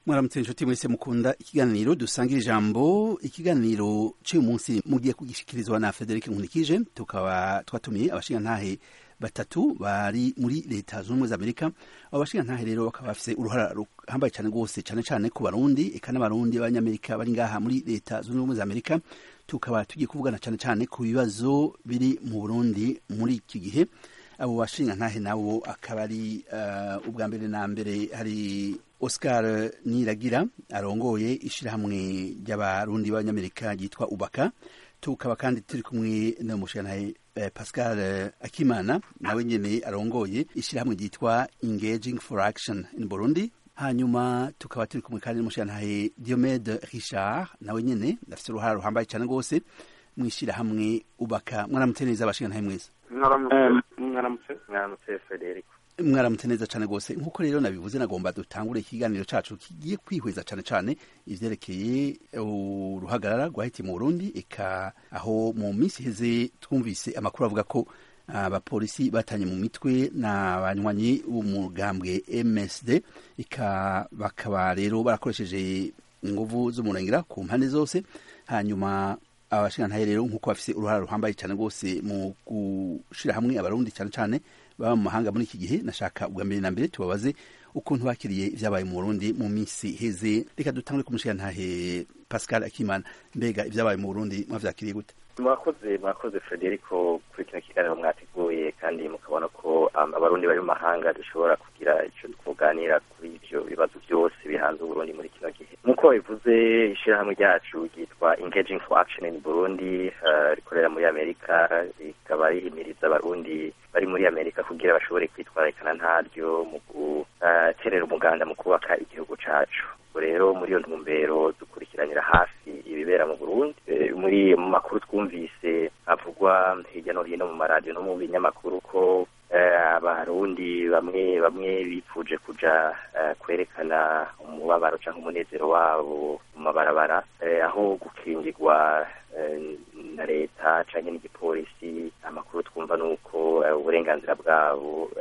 mwaramutse inshuti mwese mukunda ikiganiro dusangira ijambo ikiganiro cy'uyu munsi mugiye kugishikirizwa na Frederic Nkunikije tukaba twatumiye abashingantahe batatu bari muri leta zunze ubumwe za amerika abo bashingantahe rero bakaba bafise uruhara ruhambaye cyane rwose cyane cyane ku barundi eka n'abarundi b'abanyamerika bari ngaha muri leta zunze ubumwe za amerika tukaba tugiye kuvugana cyane cyane ku bibazo biri mu burundi muri iki gihe abo bashingantahe nabo akaba ari uh, ubwa mbere na mbere hari Oscar Niragira arongoye ishirahamwe ry'abarundi b'abanyamerika ryitwa Ubaka tukaba kandi turi kumwe n'umushingantahe eh, Pascal eh, Akimana nawe nyene arongoye ishirahamwe ryitwa Engaging for Action in Burundi hanyuma tukaba turi kumwe kandi n'umushingantahe Diomede Richard nawe nyene afite uruhara ruhambaye cyane rwose mwishirahamwe Ubaka mwaramutse neza abashingantahe mwese mwaramutse mwaramutse Frederico mwaramutse neza cyane rwose nk'uko rero nabivuze nagomba dutangure ikiganiro cacu kigiye kwihweza cyane cyane ivyerekeye uruhagarara rwahitiye mu Burundi eka aho mu minsi iheze twumvise amakuru avuga ko abapolisi batanye mu mitwe n'abanywanyi b'umugambwe MSD eka bakaba rero barakoresheje inguvu z'umurengera ku mpande zose hanyuma abashingantahe rero nk'uko bafise uruhara ruhambaye cyane rwose mu gushira hamwe abarundi cyane cyane baba mu mahanga muri iki gihe nashaka ubwa mbere na mbere tubabaze ukuntu bakiriye ibyabaye mu Burundi mu minsi heze reka dutangure ku mushingantahe Pascal Akimana mbega ibyabaye mu Burundi mwavyakiriye gute mwakoze mwakoze Frederico kuri kino kiganiro mwateguye kandi mukabona ko um, abarundi bari mu mahanga dushobora kugira ico tukuganira kuri ivyo bibazo byose bihanze Burundi muri kino gihe nk'uko bivuze ishirahamwe ryacu ryitwa Engaging for Action in Burundi uh, rikorera muri Amerika rikaba rihimiriza abarundi bari muri Amerika kugira bashobore kwitwararikana ntaryo mu guterera uh, umuganda mu kubaka igihugu cacu rero muri iyo ntumbero dukurikiranira hafi ibibera mu Burundi e, muri mu makuru twumvise avugwa hirya no hino mu maradiyo no mu binyamakuru ko abarundi bamwe bamwe bipfuje kuja kwerekana umubabaro cyangwa umunezero wabo mu mabarabara aho gukingirwa na leta cyangwa n'igipolisi amakuru twumva ni uko uburenganzira bwabo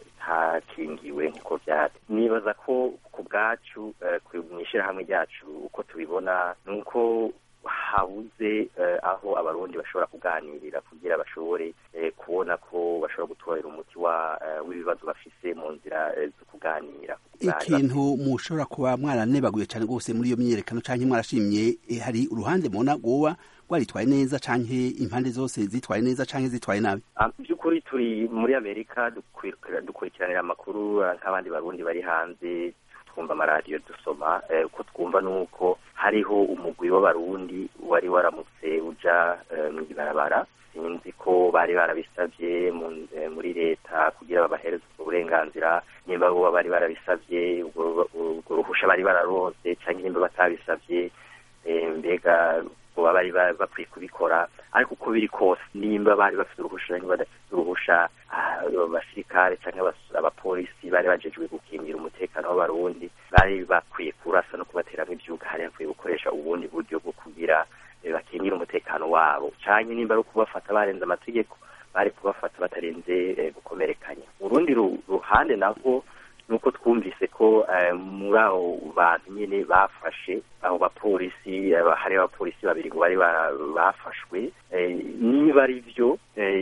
hakingiwe nk'uko byari nibaza ko ku bwacu mu ishyirahamwe ryacu uko tubibona ni uko habuze aho abarundi bashobora kuganirira kugira bashobore kubona ko bashobora gutorera umuti w'ibibazo bafise mu nzira zo kuganira ikintu mushobora kuba mwaranebaguye cyane rwose muri iyo myiyerekano cyangwa mwarashimye hari uruhande mubona rwoba rwaritwaye neza canke impande zose zitwaye neza canke zitwaye nabi by'ukuri turi muri amerika dukurikiranira amakuru nk'abandi barundi bari hanze twumva amaradiyo dusoma uko twumva ni uko hariho umugwi w'abarundi wari waramutse uja mu ibarabara sinzi ko bari barabisabye muri leta kugira babahereze ubwo burenganzira nimba bo bari barabisabye ubwo ruhusha bari bararonse cyangwa nimba batabisabye mbega baba bari bakwiye kubikora ariko uko biri kose nimba bari bafite uruhusha cyangwa badafite uruhusha abasirikare cyangwa abapolisi bari bajejwe gukingira umutekano w'abarundi bari bakwiye kurasa no kubateramo ibyuka hari hakwiye gukoresha ubundi buryo bwo kugira bakingira umutekano wabo cyane nimba ari ukubafata barenze amategeko bari kubafata batarenze gukomerekanya urundi ruhande nabwo nuko twumvise ko muri abo bantu nyine bafashe abo bapolisi hari abapolisi babiri ngo bari bafashwe niba ari byo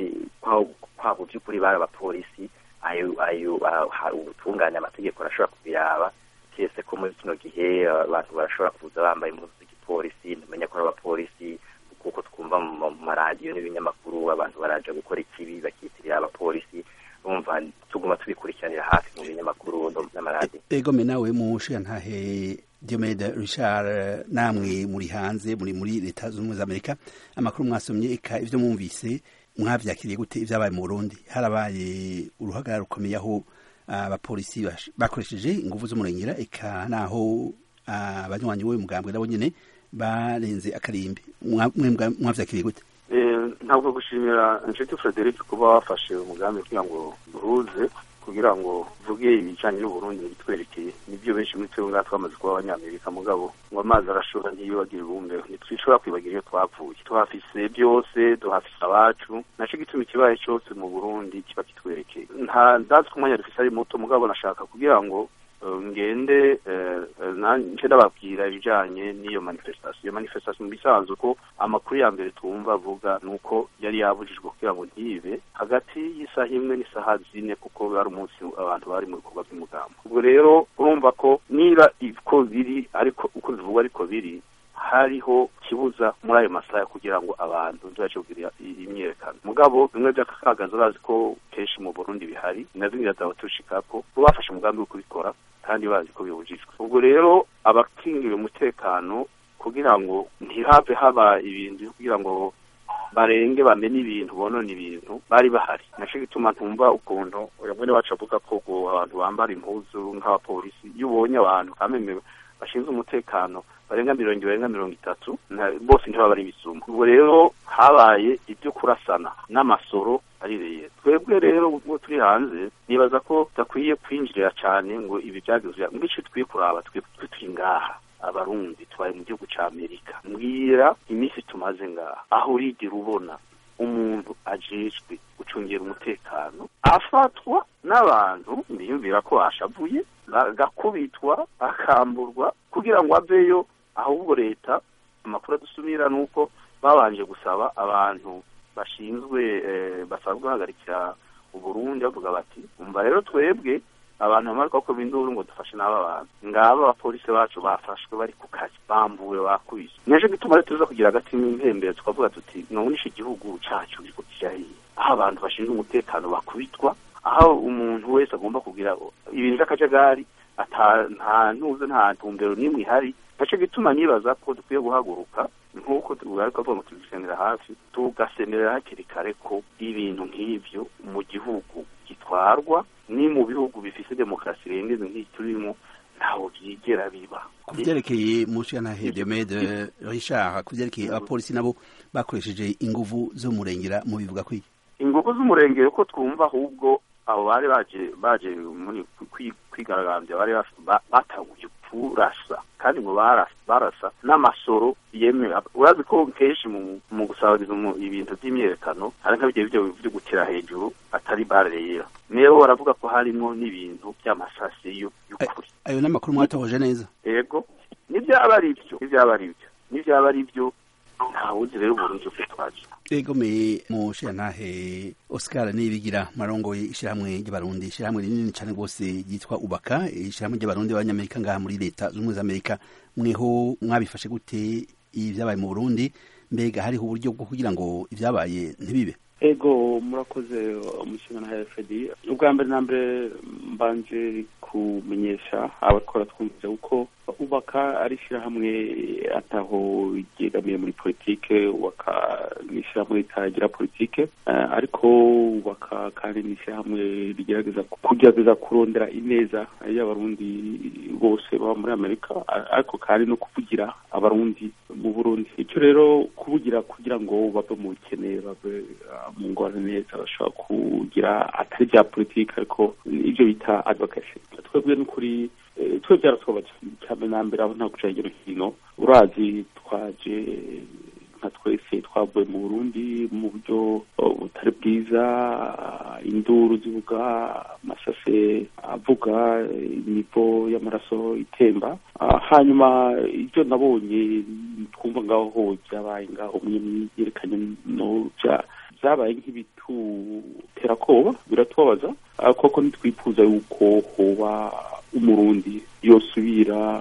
kwabo by'ukuri bari abapolisi ayo ayo ubutungane amategeko arashobora kubiraba kese ko muri kino gihe abantu barashobora kuza bambaye impuzu z'igipolisi ntumenya ko ari abapolisi kuko twumva mu maradiyo n'ibinyamakuru abantu baraja gukora ikibi bakitirira abapolisi umva tuguma tubikurikiranira hafi mu binyamakuru n'amaradiyo egome nawe mu nshingantahe Diomede Richard namwe muri hanze muri muri leta zunze ubumwe za Amerika amakuru mwasomye eka ivyo mwumvise mwavyakiriye gute ivyabaye mu Burundi harabaye uruhagarara rukomeye aho abapolisi bakoresheje inguvu z'umurengera eka naho abanywanyi w'uyu mugambwe nabo nyene barenze akarimbi mwavyakiriye gute ntabwo gushimira inshuti Frederic kuba wafashe umugambi kugira ngo duhuze kugira ngo vuge ibijanye n'uburundi bitwerekeye nibyo benshi muri twebwe ngaha twamaze kuba abanyamerika mugabo ngo amazi arashora ntiyibagire ibumbeho ntitwishobora kwibagira iyo twavuye tuhafise byose duhafise abacu naco gituma ikibaye cyose mu burundi kiba kitwerekeye nta ndazi ko umwanya dufise ari muto mugabo nashaka kugira ngo ngende nje ndababwira ibijanye n'iyo manifestation iyo manifestation mu bisanzwe ko amakuru ya mbere twumva avuga ni uko yari yabujijwe kugira ngo ntibe hagati y'isaha imwe n'isaha zine kuko bari umunsi abantu bari mu bikorwa by'umugambo ubwo rero urumva ko niba uko biri ariko uko bivugwa ariko biri hariho kibuza muri ayo masaha kugira ngo abantu ntibace kugira imyerekano mugabo bimwe by'akagaza bazi ko kenshi mu Burundi bihari na bimwe byazaba tushikako bo bafashe umugambi wo kubikora kandi bazi ko bibujijwe ubwo rero abakingiwe umutekano kugira ngo ntihave haba ibintu kugira ngo barenge bamenye ibintu bonone ibintu bari bahari naco gituma ntumva ukuntu mwene wacu avuga ko abantu bambara impuzu nk'abapolisi iyo ubonye abantu kameme bashinzwe umutekano barenga mirongo barenga mirongo itatu bose ntibaba ari ibisuma ubwo rero habaye ibyo kurasana n'amasoro arireye twebwe rero ubwo turi hanze nibaza ko tudakwiye kwinjirira cyane ngo ibi byageze ngo icyo tukwiye kuraba twe turi ngaha abarundi tubaye mu gihugu cya amerika mbwira iminsi tumaze ngaha aho urigera ubona umuntu ajejwe gucungira umutekano afatwa n'abantu biyumvira ko ashavuye agakubitwa akamburwa kugira ngo aveyo ahubwo leta amakuru adusumira ni uko babanje gusaba abantu bashinzwe basanzwe bahagarikira uburundi bavuga bati umva rero twebwe abantu bamara bakora induru ngo dufashe n'aba bantu ngaba abapolisi bacu bafashwe bari ku kazi bambuwe bakubise nejo gituma rero tuza kugira agati n'impembero tukavuga tuti nubunisha igihugu cacu kiriko kijahiye aho abantu bashinzwe umutekano bakubitwa aho umuntu wese agomba kugira ibintu by'akajagari nta ntuze nta ntumbero n'imwe ihari naco gituma nibaza ko dukwiye guhaguruka nk'uko tugaruka avuga ngo tubisenera hafi tugasemerera hakiri kare ko ibintu nk'ivyo mu gihugu gitwarwa ni mu bihugu bifise demokarasi irengeje nk'iyi turimo ntaho byigera biba ku byerekeye mushyantahe Diomede Richard ku byerekeye abapolisi nabo bakoresheje inguvu zo murengera mu bivuga kwiki inguvu z'umurengero ko twumva ahubwo abo bari baje baje muri kwigaragambya bari batanguye kurasa kandi ngo barasa n'amasoro yemewe urazi ko kenshi mu gusabiriza ibintu by'imyerekano hari nka bijya byo gutira hejuru atari bare yera rero baravuga ko harimo n'ibintu by'amasasi y'ukuri ayo n'amakuru mwatohoje neza yego n'ibyaba ari byo n'ibyaba ari byo n'ibyaba ari byo ntawuzi rero uburundi uko twaje egomeye mu shantahe Oscar nibigira marongoye ishyirahamwe ry'abarundi ishyirahamwe rinini cyane rwose ryitwa ubaka ishyirahamwe ry'abarundi b'abanyamerika ngaha muri leta z'ubumwe za amerika mweho mwabifashe gute ibyabaye mu burundi mbega hariho uburyo bwo kugira ngo ibyabaye ntibibe ego murakoze umushinga na fd ubwa mbere na mbere mbanje kumenyesha abakora twumvise uko ubaka ari ishyirahamwe ataho ryegamiye muri politike ubaka ni ishyirahamwe ritagira politike ariko ubaka kandi ni ishyirahamwe rigerageza kugerageza kurondera ineza y'abarundi bose baba muri amerika ariko kandi no kuvugira abarundi mu burundi icyo rero kuvugira kugira ngo bave mu bukene bave mu ngorane neza bashobora kugira atari bya politike ariko ibyo bita advocacy twebwe n'ukuri twe byaratubabaje cyane na mbere aho nta guca hirya no hino urazi twaje nka twese twavuye mu burundi mu buryo butari bwiza induru zivuga amasase avuga imivo y'amaraso itemba hanyuma ibyo nabonye twumva ngaho byabaye ngaho yerekanye no byabaye nk'ibitutera koba biratubabaza koko ntitwifuza yuko hoba umurundi yosubira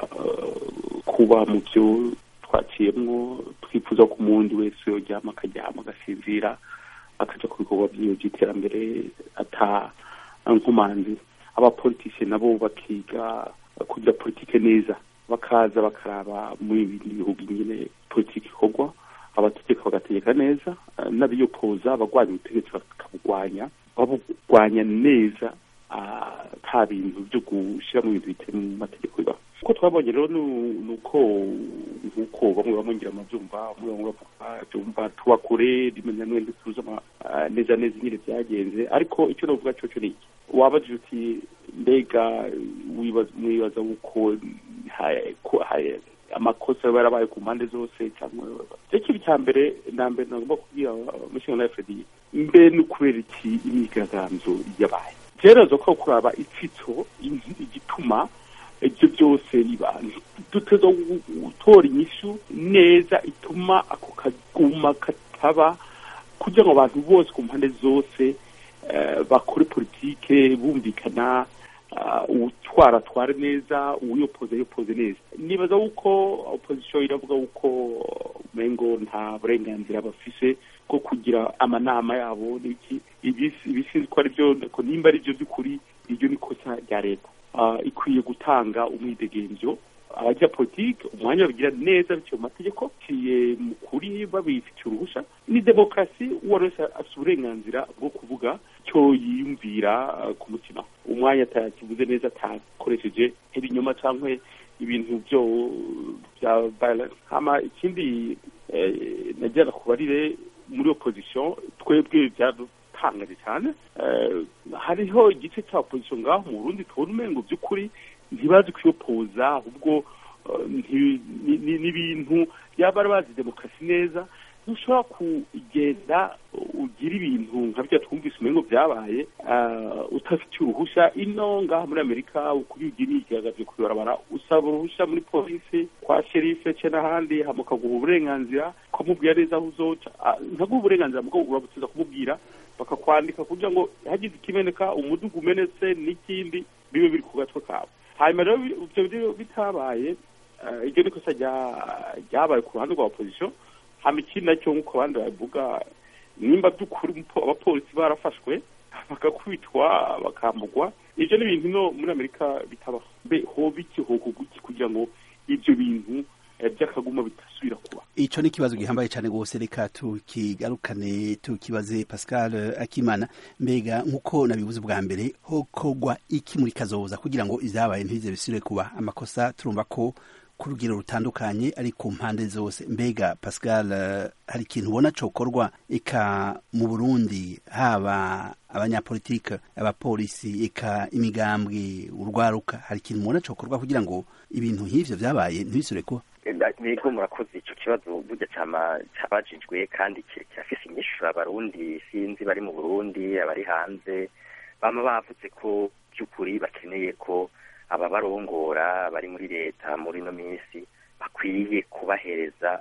kuba mu byo twaciyemwo twifuza ko umurundi wese yoryama akaryama agasinzira akaja ku bikorwa vyiwe vy'iterambere ata nkomanzi abapolitisiye nabo bakiga kugira politike neza bakaza bakaraba muri ibindi bihugu nyine politike ikorwa abategeka bagategeka neza n'abiyopoza abagwanya ubutegetsi bakabugwanya babugwanya neza nta bintu byo gushyira mu bintu bitari mu mategeko bibaho uko twabonye rero ni uko nk'uko bamwe bamwongera amabyumva bamwe bamwe bavuga byumva tuba kure rimwe na rimwe ntituzi neza neza nyine byagenze ariko icyo navuga cyo cyo ni iki wabajije uti mbega mwibaza uko amakosa yarabaye ku mpande zose cyangwa icyo kintu cya mbere na mbere nagomba kubwira umushinga na fd mbe ni ukubera iki imyigaragambyo yabaye byeraza ko kuraba itsitso igituma byose biba duteza gutora inyishu neza ituma ako kaguma kataba kugira ngo abantu bose ku mpande zose bakore politike bumvikana utwara atware neza uwiyopoze yopoze neza nibaza yuko opozisiyo iravuga yuko umengo nta burenganzira bafise bwo kugira amanama yabo n'iki ibisinzi ko ari byo nimba ari byo by'ukuri iryo ni kosa rya leta ikwiye gutanga umwidegemvyo abajya politike umwanya babigira neza biciye mu mategeko ciye mu kuri babifitiye uruhusha ni demokarasi uwo wese afite uburenganzira bwo kuvuga cyo yiyumvira ku mutima umwanya atakivuze neza atakoresheje ibinyoma cyangwa ibintu byo bya violence hama ikindi nagira kubarire muri opposition twebwe byadutangaje cyane hariho igice cya opposition ngaho mu Burundi tubona umengo by'ukuri ntibazi kwiyopoza ahubwo n'ibintu yaba bari bazi demokarasi neza ntushobora kugenda ugira ibintu nka bya twumvise umengo byabaye utafitiye uruhushya ino ngaha muri amerika ukuri ugira igaragaje kuyorabara usaba uruhushya muri polisi kwa sherife ce n'ahandi hama ukaguha uburenganzira ukamubwira neza aho uzoca ntaguha uburenganzira mugo urabuteza kumubwira bakakwandika kugira ngo hagize ikimeneka umudugu umenetse n'ikindi bibe biri ku gatwe kawe hanyuma rero ibyo bitabaye iryo ni kosa ryabaye ku ruhande rwa opozisiyo hama ikindi nacyo nk'uko abandi babivuga nimba by'ukuri abapolisi barafashwe bagakubitwa bakambugwa ibyo ni ibintu no muri amerika bitabaho mbe hoba iki hokorwa iki kugira ngo ibyo bintu by'akaguma bitasubira kuba ico ni ikibazo gihambaye cyane rwose reka tukigarukane tukibaze pascal akimana mbega nk'uko nabibuze bwa mbere hokorwa iki muri kazoza kugira ngo ivyabaye ntibize bisubire kuba amakosa turumva ko ku rugero rutandukanye ari ku mpande zose mbega pascal hari ikintu ubona cokorwa eka mu burundi haba abanyapolitike abapolisi eka imigambwe urwaruka hari ikintu mubona cokorwa kugira ngo ibintu nk'ivyo vyabaye ntibisubire kuba nigo murakoze ico kibazo burya cama cabajijwe kandi kirafise inyishu abarundi sinzi bari mu burundi abari hanze bama bavuze ko by'ukuri bakeneye ko ababarongora bari muri leta muri ino minsi bakwiye kubahereza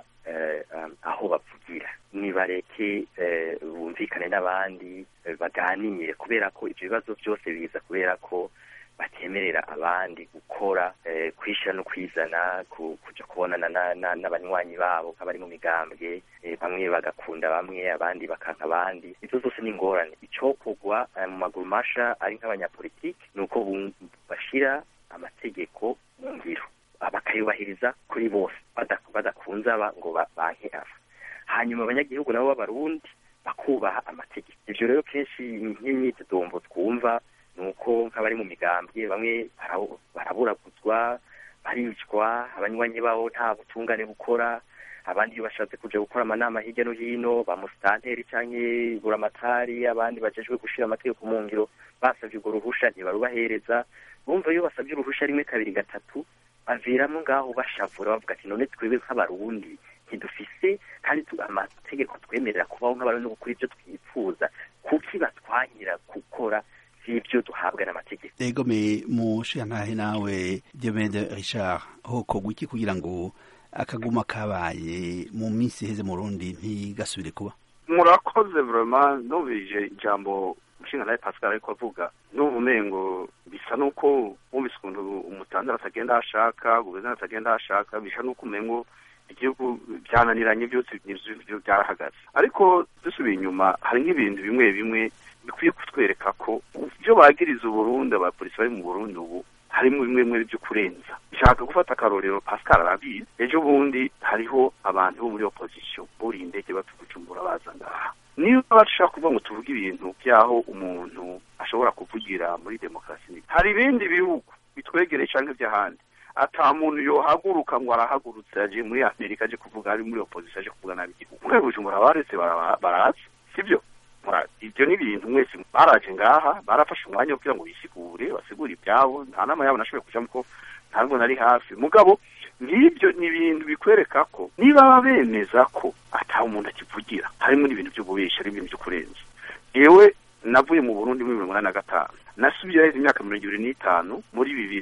aho bavugira nibareke bumvikane n'abandi baganire kubera ko ibyo bibazo byose biza kubera ko batemerera abandi gukora kwishyira no kwizana kujya kubonana n'abanywanyi babo nk'abari mu migambwe bamwe bagakunda bamwe abandi bakanka abandi ibyo zose ni ingorane icyokorwa mu maguru masha ari nk'abanyapolitiki ni uko bashyira amategeko mu ngiro bakayubahiriza kuri bose badakunze aba ngo banke aba hanyuma abanyagihugu nabo b'abarundi bakubaha amategeko ibyo rero kenshi nk'imyidodombo twumva ni uko nk'abari mu migambwe bamwe baraburaguzwa baricwa abanywanyi babo nta butungane bukora abandi iyo bashatse kuja gukora amanama hirya no hino ba musitanteri canke buramatari abandi bajejwe gushira amategeko mu ngiro basavye urwo ruhusha ntibarubahereza bumva iyo basabye uruhusha rimwe kabiri gatatu baviramo ngaho bashavura bavuga ati none twebwe nk'abarundi ntidufise kandi amategeko twemerera kubaho nk'abarundi no gukora ivyo twipfuza kuki batwanyira gukora ivyo duhabwa n'amategeko ego me mushiyantahe nawe Diomede Richard hokorwa iki kugira ngo akaguma kabaye mu minsi iheze mu Burundi ntigasubire kuba murakoze vraiment numvije ijambo mushinga nawe Pascal ariko avuga n'ubu mengo bisa nuko wumvise ukuntu umutandara atagenda ashaka guverineri atagenda ashaka bisa nuko umengo igihugu byananiranye byose byarahagaze ariko dusubiye inyuma hari nk'ibintu bimwe bimwe bikwiye kutwereka ko ibyo bagiriza uburundi abapolisi bari mu burundi ubu harimo bimwe bimwe byo kurenza nshaka gufata akarorero pascal arabizi ejo bundi hariho abantu bo muri opposition buriye indege batugucumbura baza ngaha niba bashaka kuvuga ngo tuvuge ibintu by'aho umuntu ashobora kuvugira muri demokarasi hari ibindi bihugu bitwegereye cyangwa iby'ahandi ata muntu yohaguruka ngo arahagurutse aje muri amerika aje kuvuga ari muri opposition aje kuvuga nabi igihugu mwe bujumbura baretse barazi sibyo ibyo ni ibintu mwese baraje ngaha barafashe umwanya wo kugira ngo bisigure basigure ibyabo nta nama yabo nashoboye kujamo ko ntabwo nari hafi mugabo ngibyo ni ibintu bikwereka ko niba baba bemeza ko ata umuntu akivugira harimo n'ibintu by'ububeshyi harimo ibintu byo kurenza yewe navuye mu burundi muri mirongo inani na gatanu nasubiyeyo imyaka mirongo ibiri n'itanu muri bibiri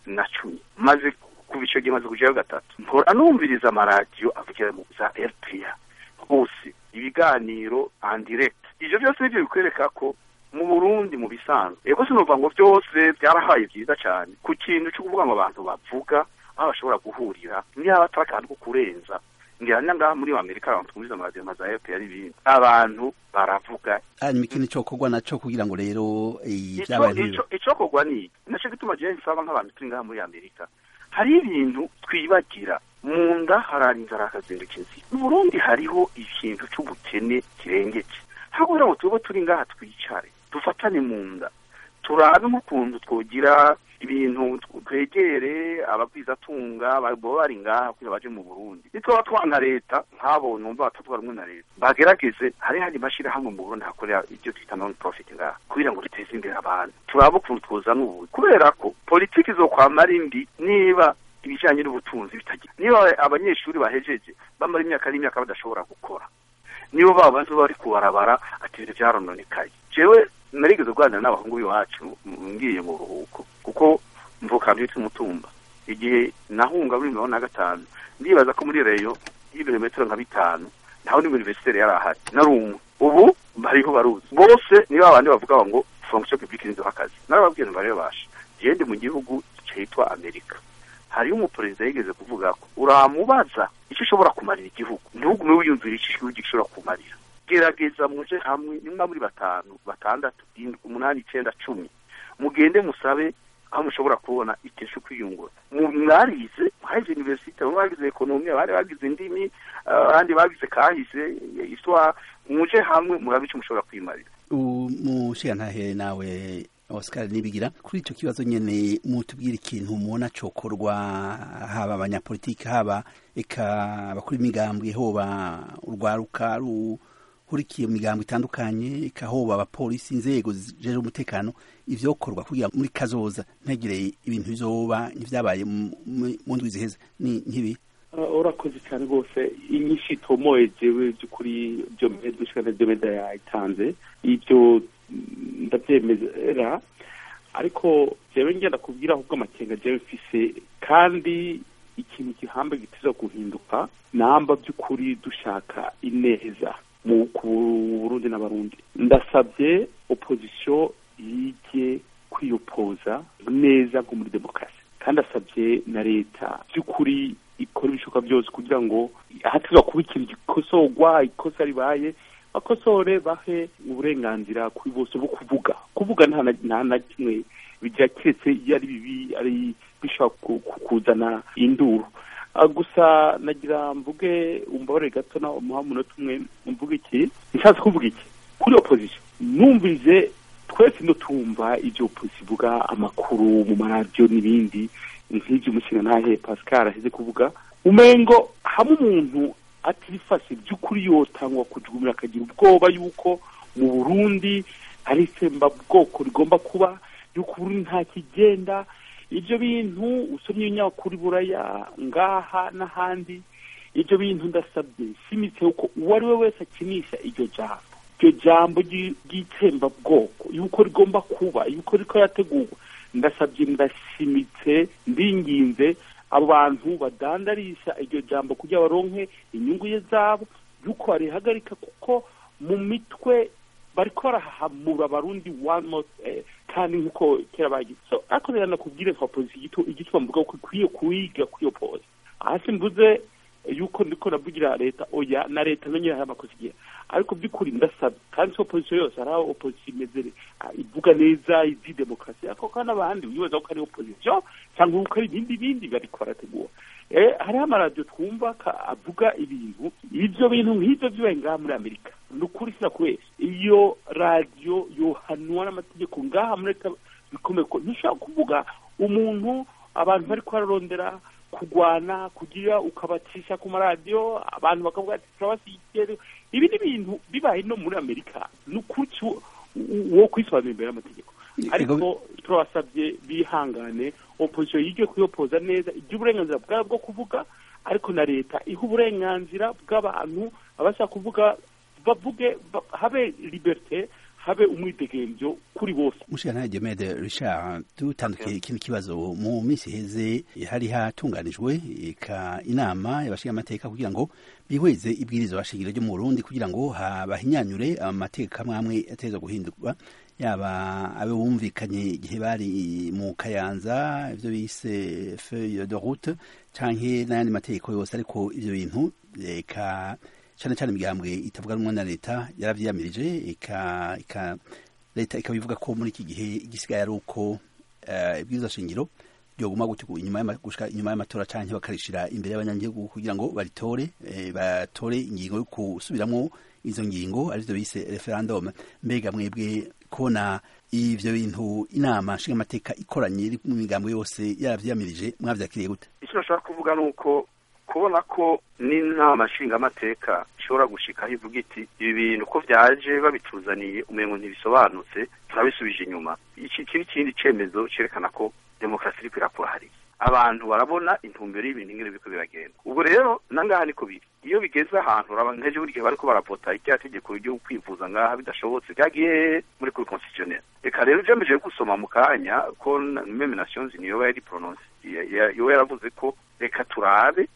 na cumi maze kuva icyo gihe maze kujyayo gatatu mpora numviriza amaradiyo avugira mu za rpa hose ibiganiro andirect ivyo byose nivyo bikwereka ko mu burundi mu bisanzwe ego sinumva ngo byose byarahaye byiza cyane ku kintu cyo kuvuga ngo abantu bavuga aho bashobora guhurira niba atari akantu ko kurenza ngira ngaha muri amerika abantu twumviza amaradiyo nka za fpr ibindi abantu baravuga hanyuma ikintu cokorwa naco kugira ngo rero Ico- vyabaye ico- nk'ibyo icokorwa ni iki naco gituma jewe nsaba nk'abantu turi ngaha muri amerika hari ibintu twibagira mu nda harara inzara hakazinduka inzira mu burundi hariho ikintu c'ubukene kirengeje aho kugira ngo tube turi ngaha twicare dufatane mu nda turabe nk'ukuntu twogira ibintu twegere abagwizatunga baba bari ngaha kugira baje mu burundi nitwaba twana leta nk'abo numva batavuga rumwe na leta bagerageze hari handi mashyirahamwe mu burundi hakorera ibyo twita non profit ngaha kugira ngo riteze imbere abantu turabe ukuntu twozana ubu kubera ko politiki izokwama ari mbi niba ibijyanye n'ubutunzi bitagira niba abanyeshuri bahejeje bamara imyaka n'imyaka badashobora gukora nibo baba bazi bari kubarabara ati ibintu byarononekaye jewe narigeze kuganira n'abahungu b'iwacu m- ngiye mu ruhuko kuko mvuka byitwa umutumba igihe nahunga muri mirongo na gatanu ndibaza ko muri reyo y'ibirometero nka bitanu ntawe ni universitere yari ahari nari umwe ubu bariho baruzi bose niba abandi bavuga ngo fonction publique nizo akazi narababwiye ntibarebasha jewe ndi mu gihugu cyitwa amerika hariyo umuperezida yigeze kuvuga ko uramubaza icyo ushobora kumarira igihugu ntugume wiyumvira icyo igihugu gishobora kumarira gerageza muje hamwe nimba muri batanu batandatu indwi umunani icenda cumi mugende musabe aho mushobora kubona ikintu cyo kwiyungura Mu- mwarize mwahize universite bamwe bagize ekonomi abandi bagize indimi abandi bagize kahise iswa muje hamwe murabe icyo mushobora kwimarira umushigantahe nawe Oscar Nibigira kuri ico kibazo nyene mutubwira ikintu mubona cokorwa haba abanyapolitiki haba eka abakuru imigambwe hoba urwaruka ruhurikiye mu migambo itandukanye eka hoba abapolisi inzego zijejwe umutekano ivyokorwa kugira muri kazoza ntagire ibintu bizoba nk'ivyabaye mu- mu- mu ndwi ziheze ni nk'ibi Uh, urakoze cyane rwose inyinshi itomoye jewe by'ukuri byo dushikana byo meda yayitanze ibyo mm, ndabyemera ariko jewe ngenda kubwira ahubwo amakenga jewe mfise kandi ikintu gihambe gitiza guhinduka namba by'ukuri dushaka ineza mu ku Burundi n'abarundi ndasabye opposition yige kwiyopoza neza nko muri demokarasi kandi asabye na leta by'ukuri ikora ibishoboka byose kugira ngo ahatizwa kuba ikintu gikosorwa ikosa ribaye bakosore bahe uburenganzira kuri bose bwo kuvuga kuvuga nta na- nta na kimwe bigira keretse iyo ari bibi ari bishobora ku- ku- kuzana induru Ah, gusa nagira mvuge umbabare gato na umuha umunota umwe mvuge iki nshatse kuvuga iki kuri opposition numvise twese no tumva ibyo opposition ivuga amakuru mu maradiyo n'ibindi nk'ibyo umushinga ntahe pascal aheze kuvuga umengo hamwe umuntu atifashe by'ukuri yotangwa kujugumira akagira ubwoba yuko mu burundi hari itsembabwoko rigomba kuba yuko uburundi nta kigenda ibyo bintu usomye ibinyamakuru buraya ngaha n'ahandi ibyo bintu ndasabye simitse yuko uwo ari we wese akinisha iryo jambo iryo jambo ry'i- ry'itsembabwoko yuko rigomba kuba yuko riko yategurwa ndasabye ndashimitse ndinginze abo bantu badandarisha iryo jambo kugira baronke inyungu ye zabo yuko barihagarika kuko mu mitwe bariko barahahamura abarundi one more eh, kandi nk'uko kera bagize so ariko rero nakubwire nka polisi igito igituma mvuga ko ikwiye kuyiga kwiyopoza hasi mvuze yuko ndiko navugira leta oya na leta nonyine hari amakosa igira ariko by'ukuri ndasaba kandi si opozisiyo yose hari aho opozisiyo imeze ah, ivuga neza izi demokarasi ariko kandi abandi wibaza ko ari opozisiyo cyangwa ko ari ibindi bindi bariko barategura eh, hariho amaradiyo twumva ka- avuga ibintu ivyo bintu nk'ivyo bibaye ngaha muri amerika ni ukuri sinakubesha iyo radiyo yohanwa n'amategeko ngaha muri leta bikomeye ko ntushobora kuvuga umuntu abantu bariko bararondera kugwana kugira ukabacisha ku maradiyo abantu bakavuga ati turabasigiye ibi ni ibintu bibaye no muri amerika ni ukuri cu- wo kwisobanura imbere y'amategeko ariko turabasabye bihangane opozisiyo yige kuyopoza neza igira uburenganzira bwabo bwo kuvuga ariko na leta iha uburenganzira bw'abantu abashaka kuvuga bavuge ba- habe liberite habe umwidegemvyo kuri bose mushikana Diomede Richard dutandukiye ikindi kibazo mu minsi heze hari hatunganijwe eka inama y'abashinga amateka kugira ngo bihweze ibwirizwa bashingiro ryo mu Burundi kugira ngo bahinyanyure amateka amwe ateza guhindurwa yaba abe bumvikanye igihe bari mu kayanza ivyo bise feuille de route canke n'ayandi mategeko yose ariko ivyo bintu eka cane cane imigambwe itavuga rumwe na leta yaravyiyamirije eka eka leta ikaba ivuga ko muri iki gihe igisigaye ari uko ibwirizwa shingiro ryoguma gutyo inyuma gushika inyuma y'amatora canke bakarishira imbere y'abanyagihugu kugira ngo baritore batore ingingo yo kusubiramwo izo ngingo arivyo bise referendum mbega mwebwe kubona ivyo bintu inama nshinga amateka ikoranye iri mu migambo yose yaravyiyamirije mwavyakiriye gute icyo nashaka kuvuga ni uko kubona ko n'inama nshingamateka ishobora gushikaho ivuga iti ibi bintu ko vyaje babituzaniye umengo ntibisobanutse turabisubije inyuma iki n'ikindi cemezo cerekana ko demokarasi iriko irakura hariya abantu barabona intumbero y'ibintu ingene biriko biragenda ubwo rero nangaha niko biri iyo bigeze ahantu uraba nkeje buri gihe bariko baravota irya tegeko ryo kwivuza ngaha bidashobotse byagiye muri kuri constitutionnel reka rero ujamije gusoma mu kanya ko meme nations niyo yari prononce yo yaravuze ko reka turabe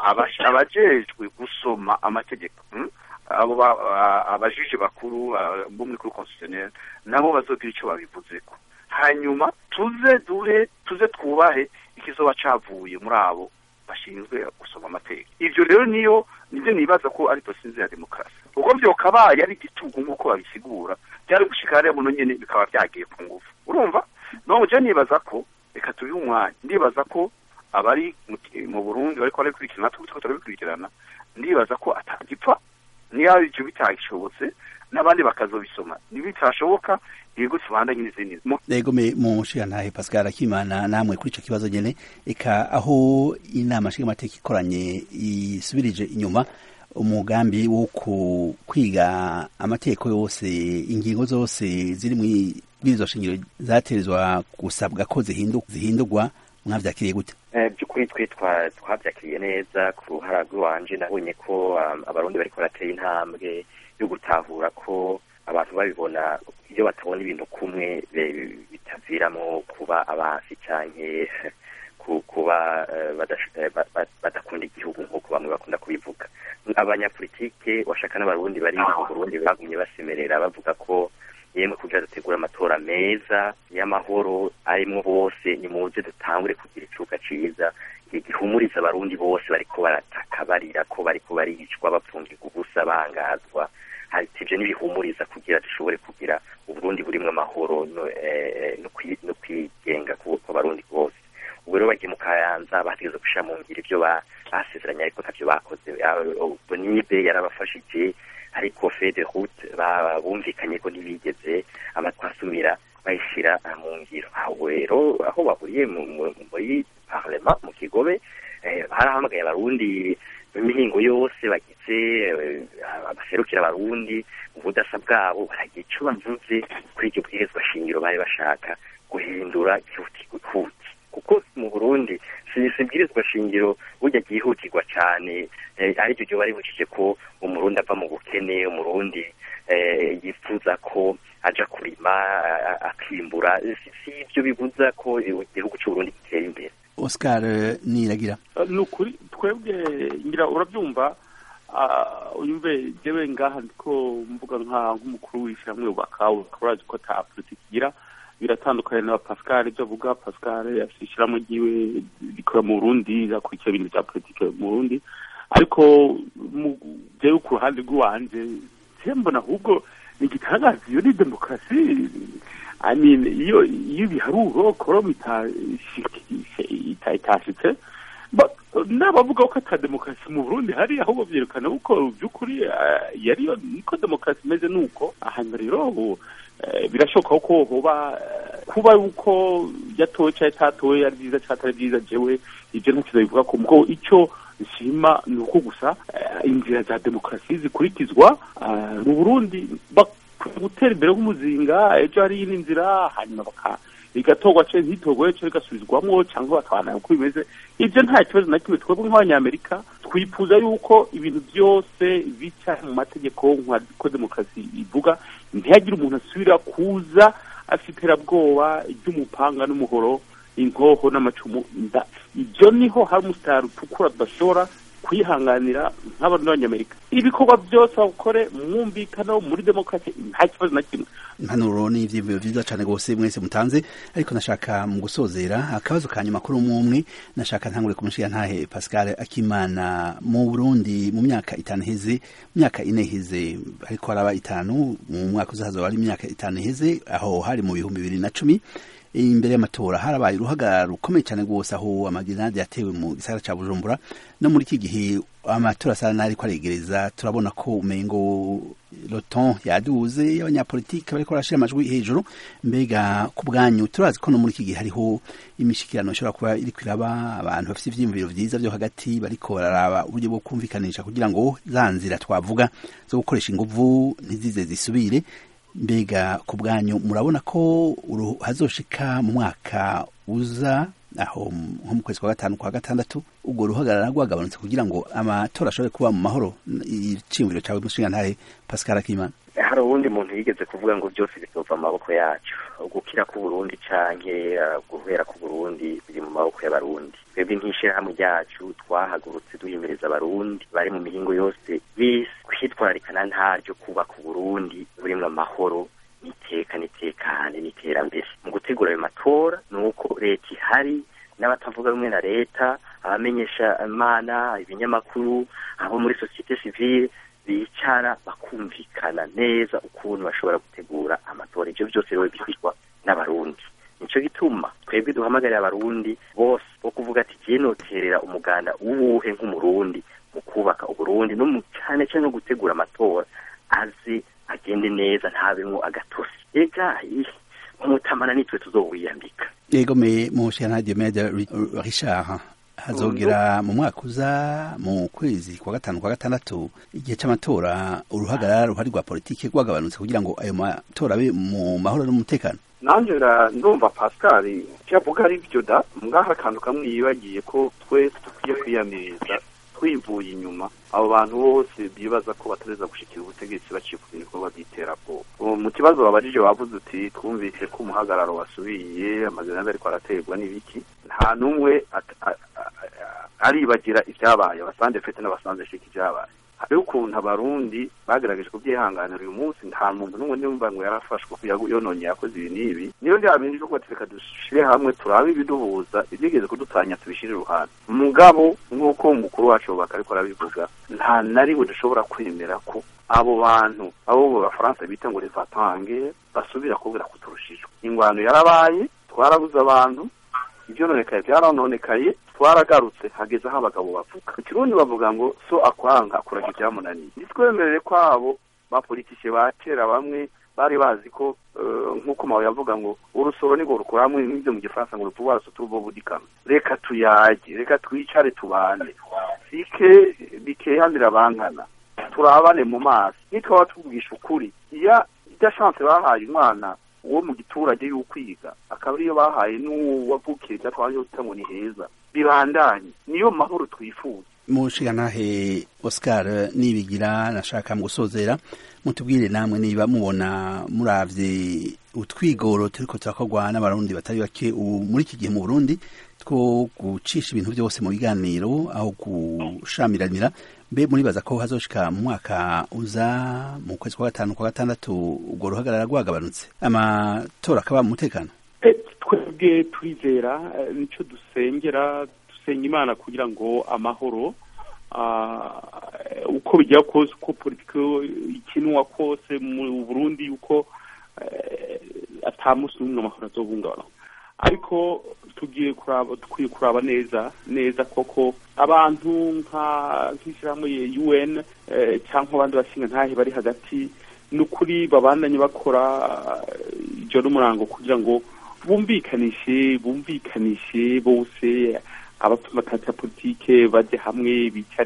abajejwe gusoma amategeko abo abajije bakuru bo muri kuri constitutionnel nabo bazogira ico babivuzeko hanyuma tuze dure tuze twubahe ikizoba cavuye muri abo bashinzwe gusoma amategeko ivyo rero niyo nivyo nibaza ko ari dosinze ya demokarasi ubwo vyokabaye ari igitugu nk'uko babisigura byari gushika hariya muno nyene bikaba vyagiye ku ngufu urumva none je nibaza ko reka tubihe umwanya ndibaza ko abari mu burundi bariko barabikurikirana natwe turiko turabikurikirana ndibaza ko atagipfa niyo ivyo bitagishobotse n'abandi bakazobisoma nibitashoboka yego tubandanye n'izindi yego me mu nshingantahe pascal akimana namwe kuri ico kibazo nyene eka aho inama nshingamateka ikoranye isubirije inyuma umugambi wo kwiga amategeko yose ingingo zose ziri mu bwirizwa shingiro zaterezwa gusabwa ko zihindurwa mwavyakiriye gute by'ukuri twe twabyakiriye neza ku ruhara rw'iwanje nabonye ko abarundi bariko baratera intambwe yo gutahura ko abantu babibona iyo batabona ibintu kumwe bitaviramo kuba abansi canke kuba badakunda igihugu nk'uko bamwe bakunda kubivuga abanyapolitike washaka n'abarundi bari mu burundi bagumye basemerera bavuga ko yemwe kugira dutegura amatora meza y'amahoro arimwo bose nimuze dutangure kugira icuka ciza gihumuriza abarundi bose bariko barataka barira ko bariko baricwa bapfungirwa ubusa bangazwa ivyo n'ibihumuriza kugira dushobore kugira uburundi burimwo amahoro no kwigenga ku barundi bose ubwo rero bagiye mu kayanza bategeza gushira mu ngiro ivyo basezeranye ariko ntavyo bakoze bonibe yarabafashije ariko fede route bumvikanye ko ntibigeze amatwasumira bayishira mu ngiro aho rero aho bahuriye muri parlement mu kigobe barahamagaye abarundi imihingo yose bagize abaserukira abarundi ubudasa bwabo baragira ico bavuze kuri iryo bwirizwa shingiro bari bashaka guhindura ihutihuti kuko mu burundi sibwirizwa shingiro burya ryihutirwa cane aricyo ryo baribukije ko umurundi ava mu bukene umurundi yifuza ko aja kurima akimbura si ivyo bibuza ko igihugu c'uburundi gitera imbere oscar niragira ni ukuri twebwe ngira urabyumva uyumve jewe ngaha ndiko mvuga nka nk'umukuru w'ishyirahamwe ubaka ukaba urazi ko ata politiki igira biratandukanye na pascal ibyo avuga pascal afite ishyirahamwe ryiwe rikora mu burundi rakurikira ibintu bya politiki mu burundi ariko jewe ku ruhande rw'iwanje je mbona ahubwo ni igitangaza iyo ni demokarasi I mean, iyo iyo ibiharuro koromu itashitse n'abavuga ko ata demokarasi mu burundi hari ahubwo byerekana uko by'ukuri yariyo niko demokarasi imeze nuko ahantu rero birashoboka ko hoba kuba yuko yatowe cyangwa itatowe ari byiza cyangwa atari byiza jewe ibyo ntacyo bivuga ko mubwo icyo nshima ni uko gusa inzira za demokarasi zikurikizwa mu burundi gutera imbere nk'umuzinga ejo hari iyindi nzira hanyuma baka igatorwa ce ntitorwe ce rigasubizwamwo cyangwa bakabana uko bimeze ibyo nta kibazo na kimwe twebwe nk'abanyamerika twifuza yuko ibintu byose bica mu mategeko nk'uko demokarasi ivuga ntihagire umuntu asubira kuza afite iterabwoba ry'umupanga n'umuhoro inkoho n'amacumu ibyo niho hari umusitari utukura tudashobora kwihanganira nk'abantu b'abanyamerika ibikorwa byose bakore mwumvikano muri demokarasi nta kibazo na kimwe impanuro ni ivyiyumviro vyiza cane gose mwese mutanze ariko nashaka mu gusozera akabazo ka nyuma kuri umwe umwe nashaka ntangure kumushiya ntahe Pascal Akimana mu Burundi mu myaka itanu iheze mu myaka ine iheze ariko haraba itanu mu mwaka uzaza wari imyaka itanu iheze aho hari mu bihumbi bibiri na cumi imbere y'amatora harabaye uruhagarara rukomeye cyane rwose aho amagerenade yatewe mu gisagara ca Bujumbura no muri iki gihe amatora asa n'ariko aregereza turabona ko umengo loton yaduze y'abanyapolitike bariko barashira amajwi hejuru mbega ku bwanyu turazi ko no muri iki gihe hariho imishikirano ishobora kuba iriko iraba abantu bafite ivyiyumviro vyiza vyo hagati bariko bararaba uburyo bwo kumvikanisha kugira ngo za nzira twavuga zo gukoresha inguvu ntizize zisubire mbega ku bwanyu murabona ko hazoshika mu mwaka uza aho nko mu kwezi kwa gatanu kwa gatandatu ubwo ruhagarara rwagabanutse kugira ngo amatora ashobore kuba mu mahoro iciyumviro cawe mushinga ntahe Pascal Akimana hari uwundi muntu yigeze kuvuga ngo byose bizova mu maboko yacu gukira ku Burundi canke guhera ku Burundi biri mu maboko y'abarundi twebwe nk'ishirahamwe ryacu twahagurutse duhimiriza abarundi bari mu mihingo yose bisi kwitwararikana ntaryo kubaka uburundi burimwo amahoro n'iteka n'itekane n'iterambere mu gutegura ayo matora ni uko leta ihari n'abatavuga rumwe na leta abamenyesha imana ibinyamakuru abo muri sosiyete sivile bicara bakumvikana neza ukuntu bashobora gutegura amatora ivyo byose rero bigirwa n'abarundi nico gituma twebwe duhamagarira abarundi bose bo kuvuga ati je noterera umuganda uwuhe nk'umurundi mu kubaka uburundi no cyane cyane no gutegura amatora aze agende neza ntabemwo agatosi ega umutamana nitwe tuzowiyambika yego me mushana Diomede Richard hazogera mu mwaka uza mu kwezi kwa gatanu kwa gatandatu igihe c'amatora uruhagarara ruhari rwa politike rwagabanutse kugira ngo ayo matora abe mu mahoro n'umutekano nanje ndumva Pascal cyavuga ari byo da ngaha akantu kamwe yibagiye ko twese dukwiye kwiyamiriza twivuye inyuma abo bantu bose bibaza ko batareza gushikira ubutegetsi baciye ku bikorwa by'iterabwoba mu kibazo babajije wavuze uti twumvise ko umuhagararo wasubiye amazina ariko araterwa n'ibiki nta n'umwe aribagira ibyabaye abasanze fete n'abasanze shika ibyabaye hariho ukuntu abarundi bagerageje kubyihanganira uyu munsi nta muntu n'umwe nimba ngo yarafashwe ko yononye yakoze ibi n'ibi niyo ryabindi ryo kubatereka dushire hamwe turabe ibiduhuza ibyigeze kudutanya tubishire iruhande mugabo nk'uko umukuru wacu bubaka ariko arabivuga nta na rimwe dushobora kwemera ko abo bantu abo mu bafaransa bita ngo revatange basubira kubwira kuturushijwe ingwano yarabaye twarabuze abantu ibyononekaye byaranonekaye twaragarutse hageze aho abagabo bavuga mu kirundi bavuga ngo so akwanga akuraga ibyamunaniye ntitwemerere ko abo bapolitike ba kera bamwe bari bazi ko nk'uko mawe yavuga ngo urusoro ni rukura hamwe n'ibyo mu gifaransa ngo rupuva ruso turubo budikama reka tuyage reka twicare tubane sike bikehanira bankana turabane mu maso nitwaba tuvugisha ukuri iya ijya chance bahaye umwana uwo mu giturage y'ukwiga akaba ariyo bahaye n'uwavukiye ibyatwaje uta ngo ni heza bibandanye niyo mahoro twifuza mushiganahe Oscar nibigira nashaka mu gusozera mutubwire namwe niba mubona muravye utwigoro turiko turakorwa n'abarundi batari bake muri iki gihe mu Burundi two gucisha ibintu byose mu biganiro aho gushamiranira mbe muribaza ko hazoshika mu mwaka uza mu kwezi kwa gatanu kwa gatandatu ubwo ruhagarara rwagabanutse amatora akaba mu mutekano twebwe turizera nico dusengera dusenga imana kugira ngo amahoro uko bijya kose uko politiki ikinwa kose mu burundi yuko atamusi n'umwe amahoro azohungabana ariko tugiye kuraba dukwiye kuraba neza neza koko abantu nka nk'ishyirahamwe UN cyangwa abandi bashinga ntahe bari hagati n'ukuri babandanye bakora ijoro n'umurango kugira ngo bumvikanishe bumvikanishe bose abatuma ya politike bajye hamwe bicare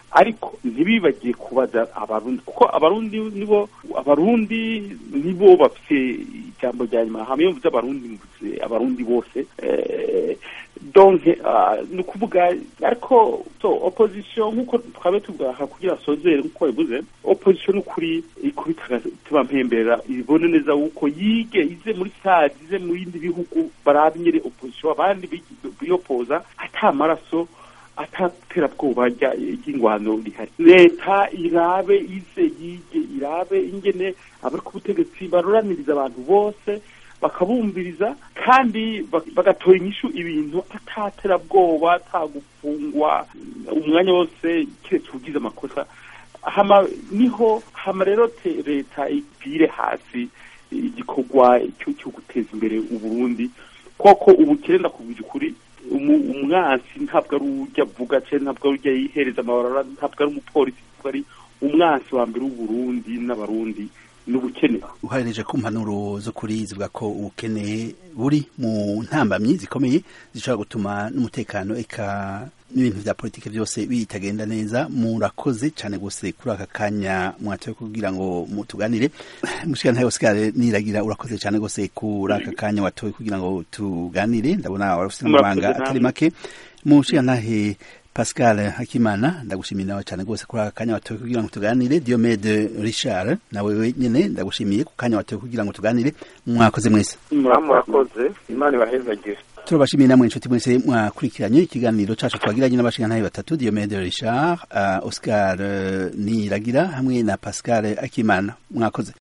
ariko ntibibagiye kubaza abarundi kuko abarundi nibo abarundi nibo bafite ijambo rya nyuma hamwe iyo mvuze abarundi mvuze abarundi bose eh, donc ah, ni ukuvuga ariko so opposition nk'uko twabe tugaha kugira sozere nk'uko bivuze opposition ni ukuri ikubita tubampembera ibone neza yuko yige ize muri sade ize mu bindi bihugu barabe nyine opposition abandi bi- biyopoza ata maraso ataterabwoba rya- ry'ingwano rihari leta irabe ize yige irabe ingene abari ku butegetsi baroraniriza abantu bose bakabumviriza kandi bak- bagatora inyishu ibintu ataterabwoba atagufungwa umwanya wose keretse ugize amakosa hama niho hama rero te- leta ipfire hasi igikorwa cyo cyo guteza imbere uburundi koko ubukene ndakubwira ukuri umu- umwansi ntabwo ari ujya avuga cyangwa ntabwo ari ujya yihereza amabarara ntabwo ari umupolisi ntabwo ari umwansi wa mbere w'uburundi n'abarundi n'ubukene uharereje ku mpanuro zo kuri zivuga ko ubukene buri mu ntambamyi zikomeye zishobora gutuma n'umutekano eka n'ibintu vya politike byose bitagenda neza murakoze cyane gose kuri aka kanya mwatoye kugira ngo mutuganire mushikana Oscar niragira urakoze cyane gose kuri aka kanya watoye kugira ngo tuganire ndabona warafite Murakoze amabanga namwe. atari make mushikanahe Pascal Hakimana ndagushimiye nawe cyane gose kuri aka kanya watoye kugira ngo tuganire Diomede Richard nawe wenyene ndagushimiye ku kanya watoye kugira ngo tuganire mwakoze mwese murakoze imana ibahezagire turabashimiye namwe inshuti mwese mwakurikiranye ikiganiro cacu twagiranye n'abashingantahe batatu Diomede Richard uh, Oscar uh, Niragira hamwe na Pascal Akimana mwakoze